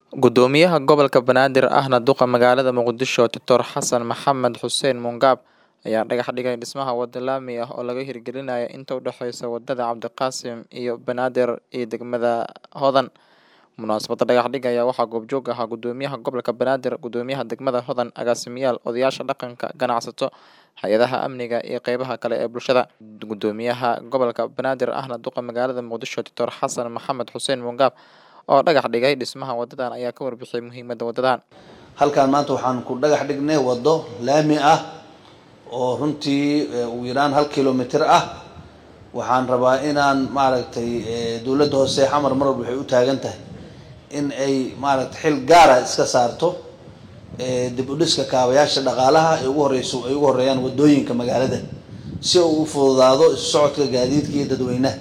Gudoomiyaha Gobolka Banaadir ahna duqa magaalada Muqdisho Dr Xasan Maxamed Xuseen Mungaab ayaa dhagax dhigay dhismaha wado laami ah oo laga hirgelinayo inta u dhaxeysa wadada Cabdiqaasim iyo Banaadir iyo degmada Hodan. Munaasabadda dhagax dhigga ayaa waxaa goobjoog ahaa Gudoomiyaha Gobolka Banaadir, Gudoomiyaha degmada Hodan, agaasimayaal, odayaasha dhaqanka, ganacsato, hay'adaha amniga iyo qeybaha kale ee bulshada. Gudoomiyaha Gobolka Banaadir ahna duqa magaalada Muqdisho Dr Xasan Maxamed Xuseen Mungaab oo dhagax dhigay dhismaha wadadan ayaa ka warbixiyay muhiimadda wadadan. halkan maanta waxaan ku dhagax dhignay wado laami ah oo runtii ugu yaraan hal kilomitr ah waxaan rabaa inaan maaragtay dowladda hoose xamar mar walba waxay u taagan tahay in ay maaragtay xil gaara iska saarto dib u dhiska kaabayaasha dhaqaalaha ee ugu horeyso ay ugu horeeyaan wadooyinka magaalada si uu u fududaado isu socodka gaadiidka iyo dadweynaha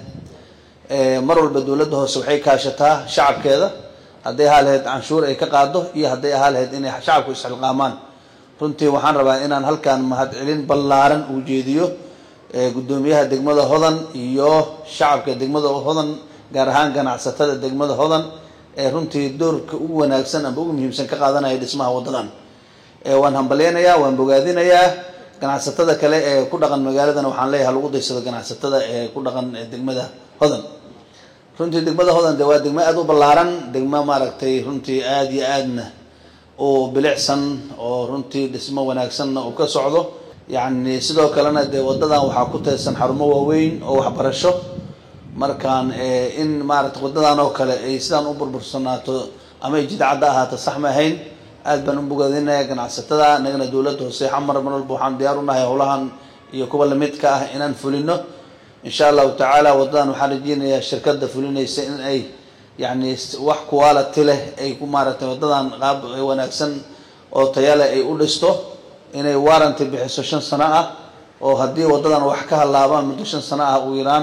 mar walba dowladda hoose waxay kaashataa shacabkeeda hadday ahaa lahayd canshuur ay ka qaado iyo hadday ahaa lahayd inay shacabku isxilqaamaan runtii waxaan rabaa inaan halkan mahadcelin ballaaran uu jeediyo gudoomiyaha degmada hodan iyo shacabka degmada hodan gaar ahaan ganacsatada degmada hodan ee runtii doorka ugu wanaagsan amba ugu muhiimsan ka qaadanaya dhismaha wadadan waan hambalyeynayaa waan bogaadinayaa ganacsatada kale ee ku dhaqan magaaladana waxaan leeyahay lagu daysado ganacsatada ee ku dhaqan degmada hodan runtii degmada hodan de waa degmo aada u ballaaran degmo maaragtay runtii aada iyo aadna oo bilicsan oo runtii dhismo wanaagsanna uu ka socdo yacni sidoo kalena dee wadadan waxaa ku teedsan xarumo waaweyn oo waxbarasho markaan in maaragtay wadadan oo kale ay sidaan u burbursanaato ama ay jidcadda ahaato sax ma ahayn aad baan u bogaadinaya ganacsatada nagana dowladda hoose xamar mar walba waxaan diyaar u nahay howlahan iyo kuwa lamidka ah inaan fulino insha allahu tacaala wadadan waxaan rajeynayaa shirkada fulinaysa in ay yani wax quality leh ay ku maaragtay wadadan qaab wanaagsan oo tayale ay u dhisto inay warranty bixiso shan sano ah oo haddii wadadan wax ka halaabaan muddo shan sano ah ugu yaraan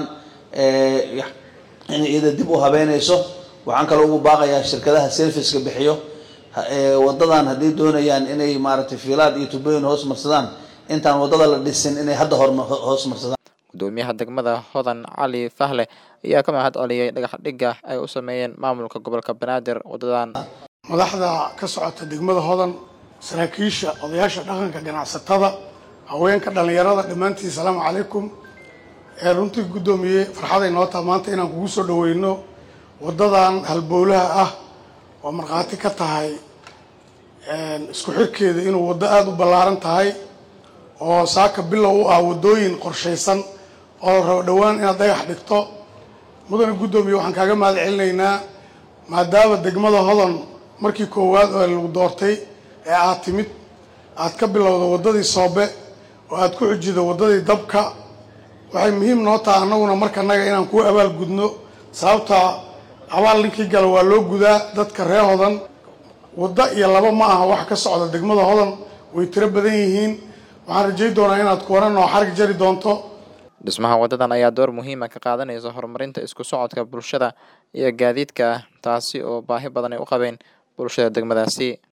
inay iyada dib u habeynayso waxaan kaloo ugu baaqayaa shirkadaha serviceka bixiyo wadadan hadday doonayaan inay maaragtay fiilaad iyo tubooyin hoos marsadaan intaan wadada la dhisin inay hadda hor hoos marsadaan gudoomiyaha degmada hodan cali fahle ayaa ka mahad celiyay dhagax dhigga ay u sameeyeen maamulka gobolka banaadir wadadan madaxda ka socota degmada hodan saraakiisha odayaasha dhaqanka ganacsatada haweenka dhallinyarada dhammaantiin salaamu calaykum ee runtii guddoomiye farxaday noo taha maanta inaan kugu soo dhaweyno wadadan halbowlaha ah oo markhaati ka tahay isku xirkeeda inuu waddo aada u ballaaran tahay oo saaka bilow u ah waddooyin qorshaysan oo rabo dhowaan inaad dhagax dhigto mudane guddoomiye waxaan kaaga mahad celinaynaa maadaama degmada hodan markii koowaad oo lagu doortay ee aad timid aad ka bilowda waddadii soobe oo aad ku xujido waddadii dabka waxay muhiim noo taha annaguna markanaga inaan kuu abaal gudno sababta abaal ninkii gala waa loo gudaa dadka reer hodan waddo iyo laba ma aha wax ka socda degmada hodan way tiro badan yihiin waxaan rajay doonaa inaad kuwana noo xarig jari doonto dhismaha wadadan ayaa door muhiima ka qaadanaysa horumarinta isku socodka bulshada iyo gaadiidka taasi oo baahi badan ay u qabeen bulshada degmadaasi